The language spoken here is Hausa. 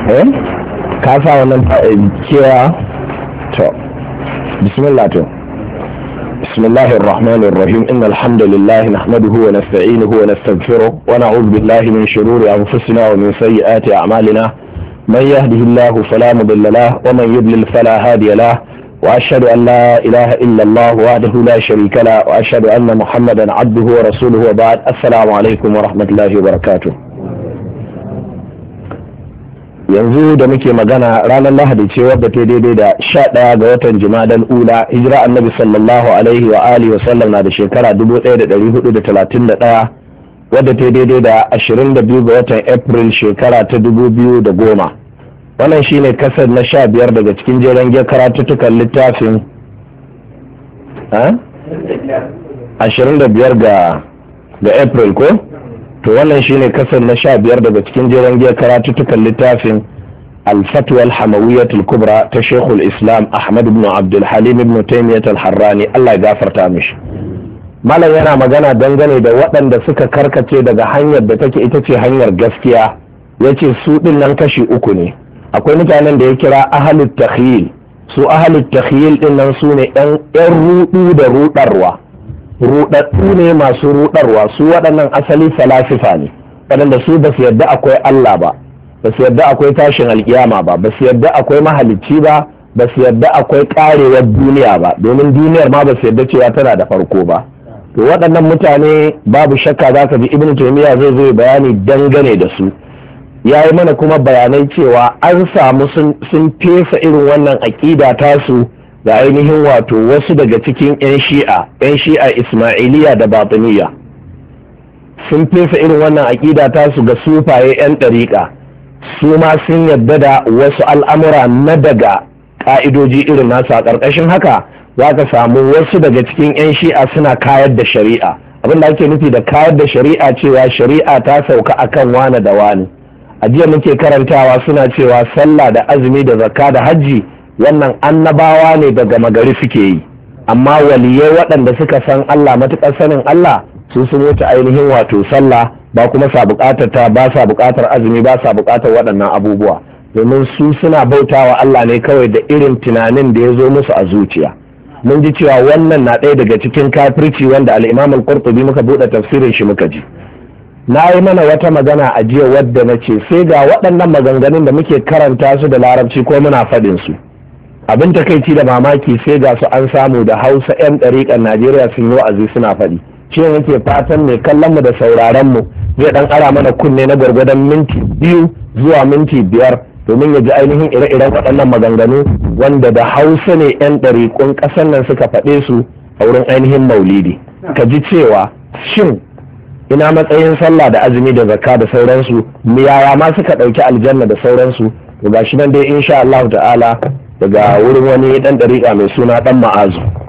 eh ka sa wannan cewa to bismillah to بسم الله الرحمن الرحيم إن الحمد لله نحمده ونستعينه ونستغفره ونعوذ بالله من شرور أنفسنا ومن سيئات أعمالنا من يهده الله فلا مضل له ومن يضلل فلا هادي له وأشهد أن لا إله إلا الله وحده لا شريك له وأشهد أن محمدا عبده ورسوله وبعد السلام عليكم ورحمة الله وبركاته yanzu da muke magana ranar lahadi ce wadda ta daidai da sha ɗaya ga watan jimadan ula hijira annabi sallallahu alaihi wa alihi wasallam na da shekara dubu ɗaya da ɗari hudu da talatin da ɗaya wadda ta daidai da ashirin da biyu ga watan april shekara ta dubu biyu da goma wannan shine kasar na sha biyar daga cikin jeren gya karatuttukan littafin ashirin da biyar ga april ko to wannan shine kasar na sha biyar daga cikin jeren giya karatuttukan littafin الفتوى الحموية الكبرى تشيخ الإسلام أحمد بن عبد الحليم بن تيمية الحراني الله يغفر تامش malam yana magana dangane da waɗanda suka karkace daga hanyar da take ita ce hanyar gaskiya ya ce su ɗin nan kashi uku ne akwai mutanen da ya kira ahalut takhyil su ahalut takhyil ɗin nan su ne ‘yan ruɗu da ruɗarwa ruɗaɗɗu ne masu ruɗarwa su waɗannan asali falasifa ne waɗanda su ba su yadda akwai Allah ba ba su yadda akwai tashin alkiyama ba ba su yadda akwai mahalicci ba ba su yadda akwai karewar duniya ba domin duniyar ma ba su yadda cewa tana da farko ba to waɗannan mutane babu shakka za ka ji ibn taymiya zai zo bayani dangane da su ya yi mana kuma bayanai cewa an samu sun fesa irin wannan aƙida tasu da ainihin wato wasu daga cikin 'yan shi'a 'yan shi'a ismailiya da batiniya sun fesa irin wannan aƙida tasu ga sufaye 'yan ɗariƙa su ma sun yadda da wasu al'amura na daga ƙa'idoji irin nasu a ƙarƙashin haka za ka samu wasu daga cikin 'yan shi'a suna kayar da shari'a abin da ake nufi da kayar da shari'a cewa shari'a ta sauka akan wane da wane a jiya muke karantawa suna cewa sallah da azumi da zakka da hajji wannan annabawa ne daga magari suke yi amma waliyai waɗanda suka san Allah matuƙar sanin Allah su sun wuce ainihin wato sallah ba kuma sa buƙatar ta ba sa buƙatar azumi ba sa buƙatar waɗannan abubuwa domin su suna bautawa Allah ne kawai da irin tunanin da ya zo musu a zuciya mun ji cewa wannan na ɗaya daga cikin kafirci wanda al-Imam al-Qurtubi muka buɗe tafsirin shi muka ji na yi mana wata magana a jiya wadda na ce sai ga waɗannan maganganun da muke karanta su da larabci ko muna faɗin su abin takaici da mamaki sai ga su an samu da hausa 'yan ɗariƙar najeriya sun yi wa'azi suna faɗi shi yake fatan mai kallon mu da sauraron mu zai ɗan ara mana kunne na gwargwadon minti biyu zuwa minti biyar domin ya ji ainihin ire-iren waɗannan maganganu wanda da hausa ne 'yan ɗariƙun ƙasar nan suka faɗe su a wurin ainihin maulidi ka ji cewa shin ina matsayin sallah da azumi da zakka da sauransu yaya ma suka ɗauki aljanna da sauransu to gashi nan dai insha Allah ta'ala daga wurin wani dan dariƙa mai suna dan ma'azu